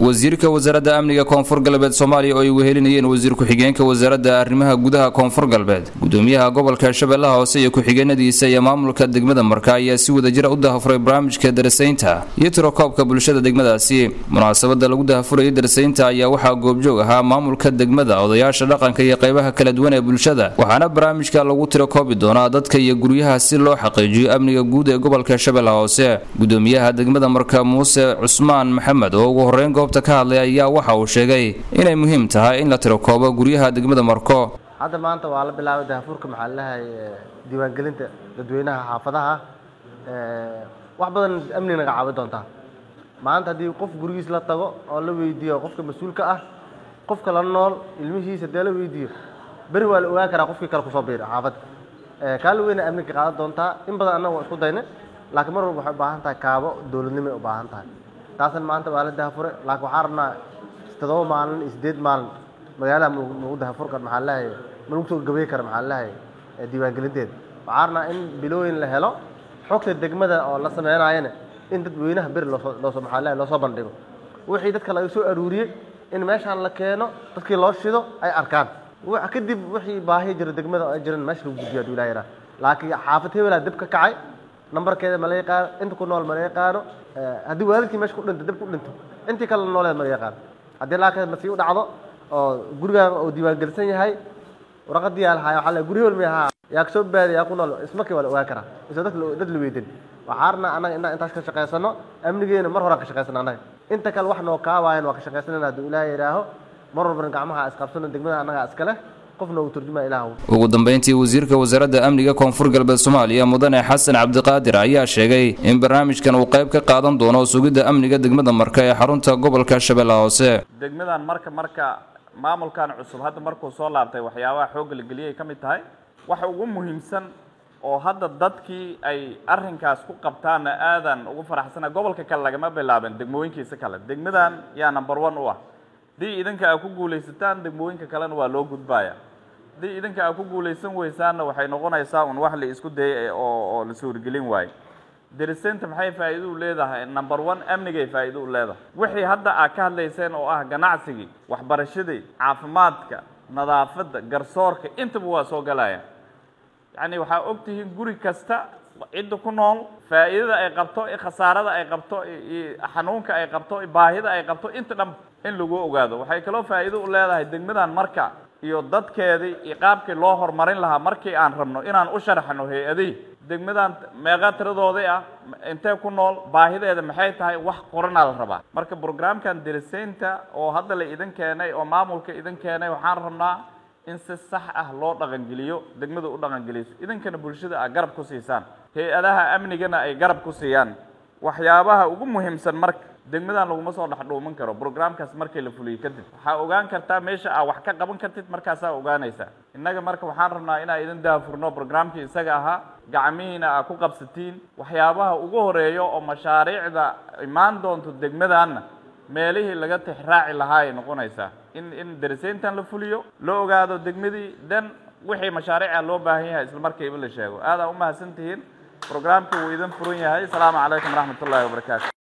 wasiirka wasaaradda amniga koonfur galbeed soomaaliya oo ay wehelinayeen wasiir ku-xigeenka wasaaradda arrimaha gudaha koonfur galbeed gudoomiyaha gobolka shabeellaha hoose iyo ku-xigeenadiisa iyo maamulka degmada marka ayaa si wadajira u dahafuray barnaamijka darasaynta iyo tirokoobka bulshada degmadaasi munaasabada lagu dahafurayay darasaynta ayaa waxaa goobjoog ahaa maamulka degmada odayaasha dhaqanka iyo qaybaha kala duwan ee bulshada waxaana barnaamijka lagu tirokoobi doonaa dadka iyo guryaha si loo xaqiijiyo amniga guud ee gobolka shabeellaha hoose gudoomiyaha degmada marka muuse cusmaan maxamed oo ugu horeyn goobta ka hadlay ayaa waxa uu sheegay inay muhiim tahay in la tirokoobo guryaha degmada marko hadda maanta waa la bilaabay dahafuurka maxaa lalahay diiwaangelinta dadweynaha xaafadaha wax badan amni naga caawin doontaa maanta haddii qof gurigiis la tago oo la weydiiyo qofka mas-uulka ah qofka la nool ilmihiisa dee la weydiiyo beri waa la ogaan karaa qofkii kale kusoo biira xaafadda kaala weyna amniga qaadan doontaa in badan annaga waa isku dayna laakiin mar walba waxay u baahan tahay kaabo dowladnimay u baahan tahay taasna maanta waa la dahafure laakiin waxaa rabnaa toddoba maalin iyo siddeed maalin magaalaha malagu dahafur kar maxaa lahay ma lagu soo gabay kara maxaa lahay diiwaangelinteeda waxaa rabnaa in bilooyin la helo xogta degmada oo la sameynaayana in dadweynaha beri loosoo loosoo maxaa lahay loosoo bandhigo wixii dadka laga soo aruuriyey in meeshaan la keeno dadkii loo shido ay arkaan kadib wixii baahi jira degmada oo ay jiran meesha lagu gudbiyo haduu ilaha yaraa laakiin xaafad hebelaa dib ka kacay nambarkeeda ma la yaqaano inta ku nool ma la yaqaano haddii waalidkii meesha ku dhinto dib ku dhinto intii kale nooleed ma la yaqaano haddii laakiin masii u dhacdo oo gurigaan uu diiwaangelisan yahay waraqadii yaa lahaay waxaa la guri hebel miyahaa yaa kasoo baadi yaa ku nool ismarkii waa la ogaan karaa isoo dad dad la weydin waxaa rabnaa annaga inaan intaas ka shaqaysano amnigeena mar horaan ka shaqaysano annaga inta kale wax noo kaawaayan waa ka shaqaysanayna hadduu ilaaha yidhaaho mar walbana gacmaha isqabsano degmada annaga iskale ugu dambeyntii wasiirka wasaaradda amniga koonfur galbeed soomaaliya mudane xasan cabdiqaadir ayaa sheegay in barnaamijkan uu qayb ka qaadan doono sugidda amniga degmada marka ee xarunta gobolka shabeellaha hoose degmadan marka marka maamulkan cusub hadda markuu soo laabtay waxyaabaha xoogga la geliyay ka mid tahay waxa ugu muhiimsan oo hadda dadkii ay arrinkaas ku qabtaanna aadan ugu faraxsana gobolka kale lagama bilaaben degmooyinkiisa kale degmadan yaa number one u ah haddii idinka aad ku guulaysataan degmooyinka kalena waa loo gudbaaya haddii idinka aad ku guulaysan weysaanna waxay noqonaysaa un wax la isku dayay oo oo la suurgelin waayo darisaynta maxay faa'iido u leedahay number one amnigay faa'iido u leedahay wixii hadda aad ka hadlayseen oo ah ganacsigii waxbarashadii caafimaadka nadaafadda garsoorka intaba waa soo galaya yacni waxaa og tihiin guri kasta cidda ku nool faa'iidada ay qabto khasaarada ay qabto xanuunka ay qabto baahida ay qabto inta dhan in lagu ogaado waxay kaloo faa'iido u leedahay degmadan marka iyo dadkeedii iyo qaabkii loo horumarin lahaa markii aan rabno inaan u sharaxno hay-adihii degmadan meeqa tiradoodii ah intee ku nool baahideeda maxay tahay wax qoranaa la rabaa marka brograamkan darisaynta oo hadda la idin keenay oo maamulka idin keenay waxaan rabnaa in si sax ah loo dhaqangeliyo degmada u dhaqangeliso idinkana bulshada aad garab ku siisaan hay-adaha amnigana ay garab ku siiyaan waxyaabaha ugu muhiimsan marka degmadan laguma soo dhexdhuuman karo brograamkaas markii la fuliyo kadib waxaa ogaan kartaa meesha aad wax ka qaban kartid markaasaa ogaanaysaa innaga marka waxaan rabnaa inaan idin daafurno brograamkii isaga ahaa gacmihiina aad ku qabsatiin waxyaabaha ugu horeeyo oo mashaariicda imaan doonto degmadanna meelihii laga tixraaci lahaa ay noqonaysaa in in darisayntan la fuliyo la ogaado degmadii dan wixii mashaariica loo baahan yahay isla markiiba la sheego aadaa u mahadsan tihiin brograamka wuu idin furan yahay asalaamu calaykum waraxmat ullahi wabarakaatu